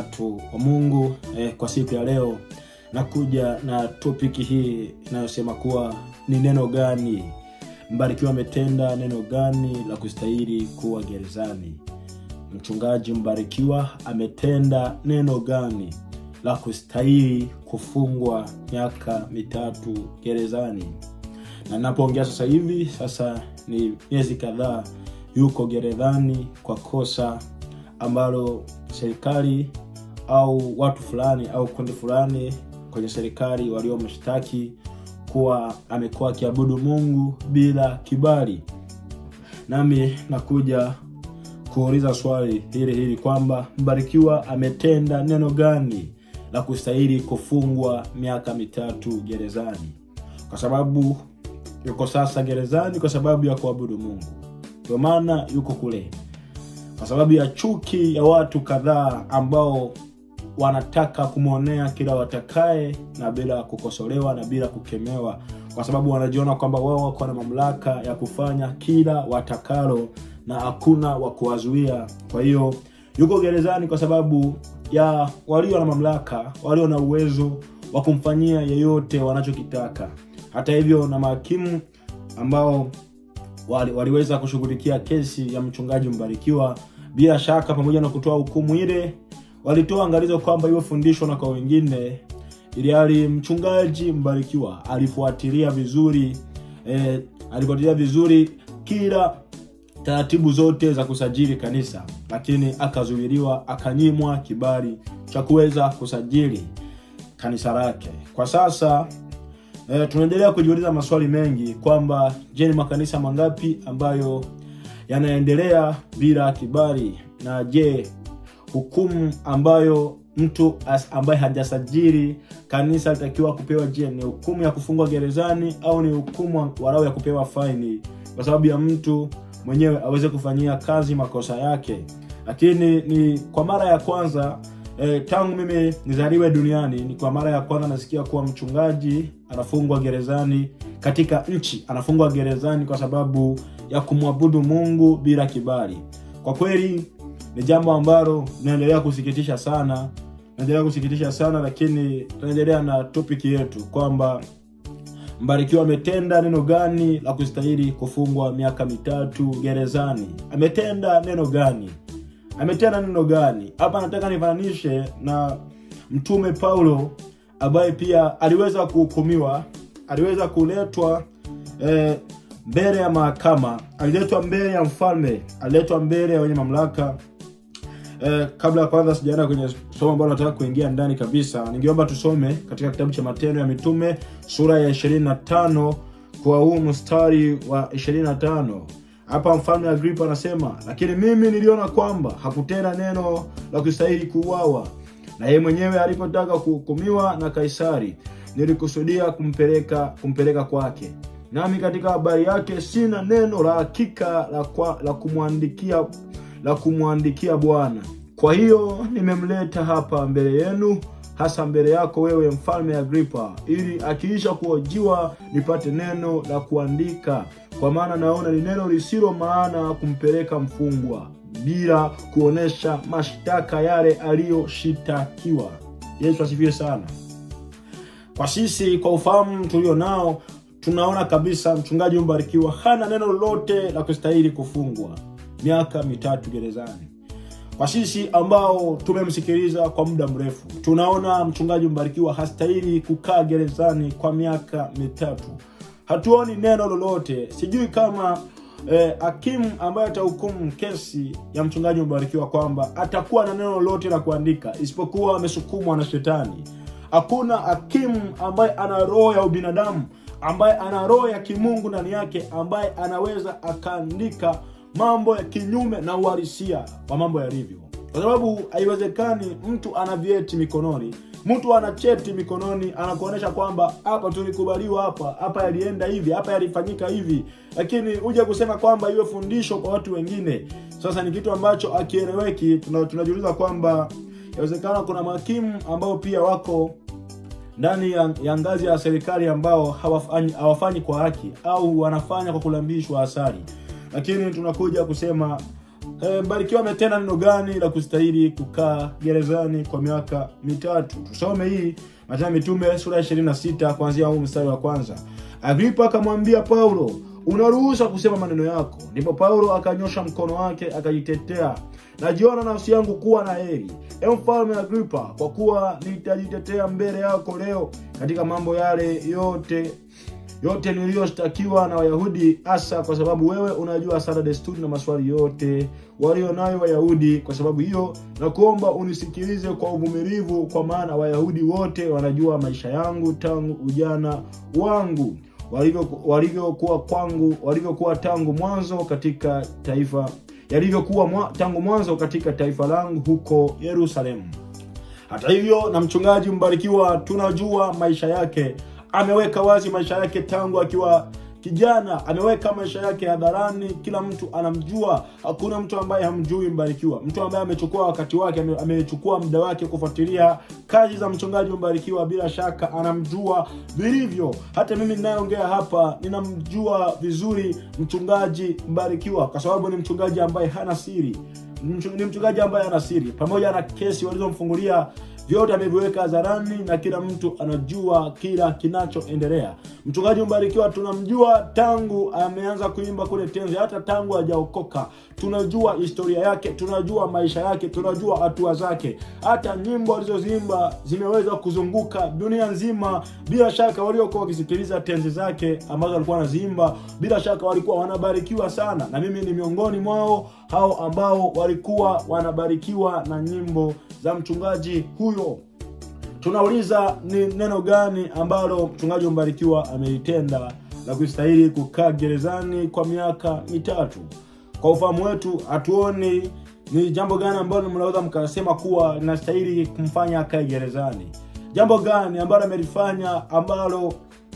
watu wa Mungu eh, kwa siku ya leo nakuja na topiki hii inayosema kuwa ni neno gani Mbarikiwa ametenda neno gani la kustahili kuwa gerezani? Mchungaji Mbarikiwa ametenda neno gani la kustahili kufungwa miaka mitatu gerezani? Na napoongea sasa hivi, sasa ni miezi kadhaa yuko gerezani kwa kosa ambalo serikali au watu fulani au kundi fulani kwenye serikali waliomshtaki kuwa amekuwa akiabudu Mungu bila kibali. Nami nakuja kuuliza swali hili hili kwamba Mbarikiwa ametenda neno gani la kustahili kufungwa miaka mitatu gerezani? Kwa sababu yuko sasa gerezani kwa sababu ya kuabudu Mungu, ndio maana yuko kule, kwa sababu ya chuki ya watu kadhaa ambao wanataka kumwonea kila watakaye na bila kukosolewa na bila kukemewa, kwa sababu wanajiona kwamba wao wako na mamlaka ya kufanya kila watakalo na hakuna wa kuwazuia. Kwa hiyo yuko gerezani kwa sababu ya walio na mamlaka, walio na uwezo wa kumfanyia yeyote wanachokitaka. Hata hivyo, na mahakimu ambao wali, waliweza kushughulikia kesi ya mchungaji Mbarikiwa, bila shaka, pamoja na kutoa hukumu ile walitoa angalizo kwamba iwe fundisho na kwa wengine, ili hali mchungaji Mbarikiwa alifuatilia vizuri eh, alifuatilia vizuri kila taratibu zote za kusajili kanisa, lakini akazuiliwa, akanyimwa kibali cha kuweza kusajili kanisa lake. Kwa sasa eh, tunaendelea kujiuliza maswali mengi kwamba je, ni makanisa mangapi ambayo yanaendelea bila kibali, na je hukumu ambayo mtu ambaye hajasajili kanisa alitakiwa kupewa, je, ni hukumu ya kufungwa gerezani au ni hukumu walau ya kupewa faini kwa sababu ya mtu mwenyewe aweze kufanyia kazi makosa yake? Lakini ni kwa mara ya kwanza eh, tangu mimi nizaliwe duniani, ni kwa mara ya kwanza nasikia kuwa mchungaji anafungwa gerezani katika nchi, anafungwa gerezani kwa sababu ya kumwabudu Mungu bila kibali. Kwa kweli ni jambo ambalo linaendelea kusikitisha sana, naendelea kusikitisha sana, lakini tunaendelea na topiki yetu kwamba Mbarikiwa ametenda neno gani la kustahili kufungwa miaka mitatu gerezani? Ametenda neno gani? Ametenda neno gani? Hapa nataka nifananishe na mtume Paulo ambaye pia aliweza kuhukumiwa, aliweza kuletwa eh, mbele ya mahakama, aliletwa mbele ya mfalme, aliletwa mbele ya wenye mamlaka Eh, kabla ya kwanza sijaenda kwenye somo ambalo nataka kuingia ndani kabisa, ningeomba tusome katika kitabu cha Matendo ya Mitume sura ya 25 kwa huu mstari wa 25. Hapa mfalme Agripa anasema, lakini mimi niliona kwamba hakutenda neno la kustahili kuuawa, na yeye mwenyewe alipotaka kuhukumiwa na Kaisari, nilikusudia kumpeleka kumpeleka kwake, nami katika habari yake sina neno la hakika la, kwa, la kumwandikia la kumwandikia Bwana. Kwa hiyo nimemleta hapa mbele yenu, hasa mbele yako wewe mfalme Agripa, ili akiisha kuhojiwa nipate neno la kuandika, kwa maana naona ni neno lisilo maana kumpeleka mfungwa bila kuonesha mashtaka yale aliyoshitakiwa. Yesu asifiwe sana. Kwa sisi, kwa ufahamu tulio nao, tunaona kabisa mchungaji Mbarikiwa hana neno lolote la kustahili kufungwa miaka mitatu gerezani. Kwa sisi ambao tumemsikiliza kwa muda mrefu, tunaona mchungaji Mbarikiwa hastahili kukaa gerezani kwa miaka mitatu. Hatuoni neno lolote. Sijui kama hakimu eh, ambaye atahukumu kesi ya mchungaji Mbarikiwa kwamba atakuwa na neno lolote la kuandika, isipokuwa amesukumwa na shetani. Hakuna hakimu ambaye ana roho ya ubinadamu, ambaye ana roho ya kimungu ndani yake, ambaye anaweza akaandika mambo ya kinyume na uhalisia wa mambo yalivyo, kwa sababu haiwezekani mtu ana vyeti mikononi, mtu ana cheti mikononi, anakuonyesha kwamba hapa tulikubaliwa, hapa hapa yalienda hivi, hapa yalifanyika hivi, lakini uje kusema kwamba iwe fundisho kwa watu wengine. Sasa ni kitu ambacho akieleweki. Tunajiuliza kwamba inawezekana kuna mahakimu ambao pia wako ndani ya, ya ngazi ya serikali ambao hawafanyi, hawafanyi kwa haki au wanafanya kwa kulambishwa asari lakini tunakuja kusema E, Mbarikiwa ametenda neno gani la kustahili kukaa gerezani kwa miaka mitatu? Tusome hii Matendo ya Mitume sura ya 26 kuanzia huu mstari wa kwanza. Agripa akamwambia Paulo, unaruhusa kusema maneno yako. Ndipo Paulo akanyosha mkono wake akajitetea, najiona nafsi yangu kuwa na heri, e mfalme Agripa, kwa kuwa nitajitetea mbele yako leo katika mambo yale yote yote niliyoshtakiwa na Wayahudi, hasa kwa sababu wewe unajua sana desturi na maswali yote walio nayo Wayahudi. Kwa sababu hiyo, na kuomba unisikilize kwa uvumilivu, kwa maana Wayahudi wote wanajua maisha yangu tangu ujana wangu, walivyokuwa kwangu, walivyokuwa tangu mwanzo katika taifa yalivyokuwa mwa, tangu mwanzo katika taifa langu huko Yerusalemu. Hata hivyo, na mchungaji Mbarikiwa tunajua maisha yake ameweka wazi maisha yake tangu akiwa kijana, ameweka maisha yake hadharani, kila mtu anamjua. Hakuna mtu ambaye hamjui Mbarikiwa, mtu ambaye amechukua wakati wake, amechukua muda wake kufuatilia kazi za mchungaji Mbarikiwa, bila shaka anamjua vilivyo. Hata mimi ninayeongea hapa ninamjua vizuri mchungaji Mbarikiwa kwa sababu ni mchungaji ambaye hana siri, ni mchungaji ambaye hana siri, pamoja na kesi walizomfungulia vyote ameviweka hadharani na kila mtu anajua kila kinachoendelea. Mchungaji Mbarikiwa tunamjua tangu ameanza kuimba kule Tenzi, hata tangu hajaokoka. Tunajua historia yake, tunajua maisha yake, tunajua hatua zake. Hata nyimbo alizoziimba zimeweza kuzunguka dunia nzima. Bila shaka waliokuwa wakisikiliza tenzi zake ambazo alikuwa anaziimba, bila shaka walikuwa wanabarikiwa sana, na mimi ni miongoni mwao hao ambao walikuwa wanabarikiwa na nyimbo za mchungaji huyo. Tunauliza, ni neno gani ambalo mchungaji Mbarikiwa amelitenda la kustahili kukaa gerezani kwa miaka mitatu? Kwa ufahamu wetu, hatuoni ni jambo gani ambalo mnaweza mkasema kuwa linastahili kumfanya akae gerezani. Jambo gani ambalo amelifanya ambalo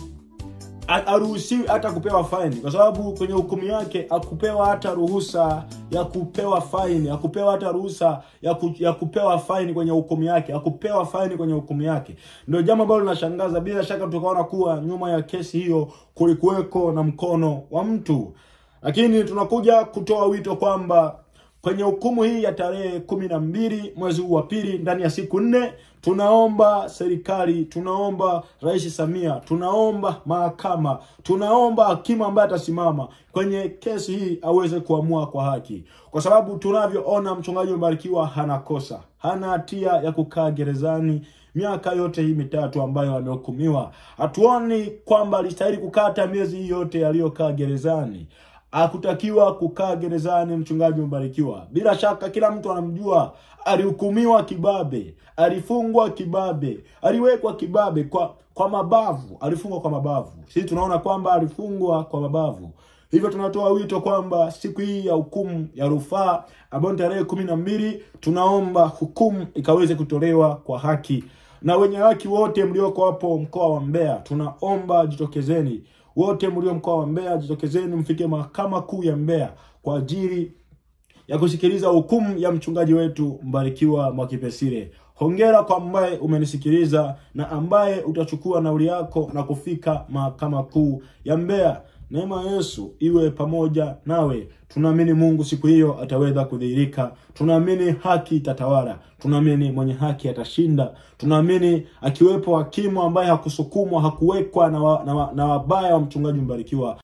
aruhusiwi hata kupewa faini, kwa sababu kwenye hukumu yake akupewa hata ruhusa ya kupewa faini, akupewa hata ruhusa ya, ku, ya kupewa faini kwenye hukumu yake, akupewa faini kwenye hukumu yake. Ndio jambo ambalo linashangaza. Bila shaka tukaona kuwa nyuma ya kesi hiyo kulikuweko na mkono wa mtu, lakini tunakuja kutoa wito kwamba kwenye hukumu hii ya tarehe kumi na mbili mwezi huu wa pili, ndani ya siku nne, tunaomba serikali, tunaomba Rais Samia, tunaomba mahakama, tunaomba hakimu ambaye atasimama kwenye kesi hii aweze kuamua kwa haki, kwa sababu tunavyoona mchungaji Mbarikiwa hana kosa, hana hatia ya kukaa gerezani miaka yote hii mitatu ambayo amehukumiwa. Hatuoni kwamba alistahili kukata miezi hii yote aliyokaa gerezani hakutakiwa kukaa gerezani mchungaji Mbarikiwa. Bila shaka kila mtu anamjua, alihukumiwa kibabe, alifungwa kibabe, aliwekwa kibabe kwa kwa mabavu, alifungwa kwa mabavu. Sisi tunaona kwamba alifungwa kwa mabavu. Hivyo tunatoa wito kwamba siku hii ya hukumu ya rufaa ambayo ni tarehe kumi na mbili, tunaomba hukumu ikaweze kutolewa kwa haki, na wenye haki wote mlioko hapo mkoa wa Mbeya, tunaomba jitokezeni wote mlio mkoa wa Mbeya jitokezeni, mfike mahakama kuu ya Mbeya kwa ajili ya kusikiliza hukumu ya mchungaji wetu Mbarikiwa Mwakipesile. Hongera kwa ambaye umenisikiliza na ambaye utachukua nauli yako na kufika mahakama kuu ya Mbeya. Neema ya Yesu iwe pamoja nawe. Tunaamini Mungu siku hiyo ataweza kudhihirika. Tunaamini haki itatawala. Tunaamini mwenye haki atashinda. Tunaamini akiwepo hakimu ambaye hakusukumwa, hakuwekwa na, wa, na, wa, na wabaya wa mchungaji Mbarikiwa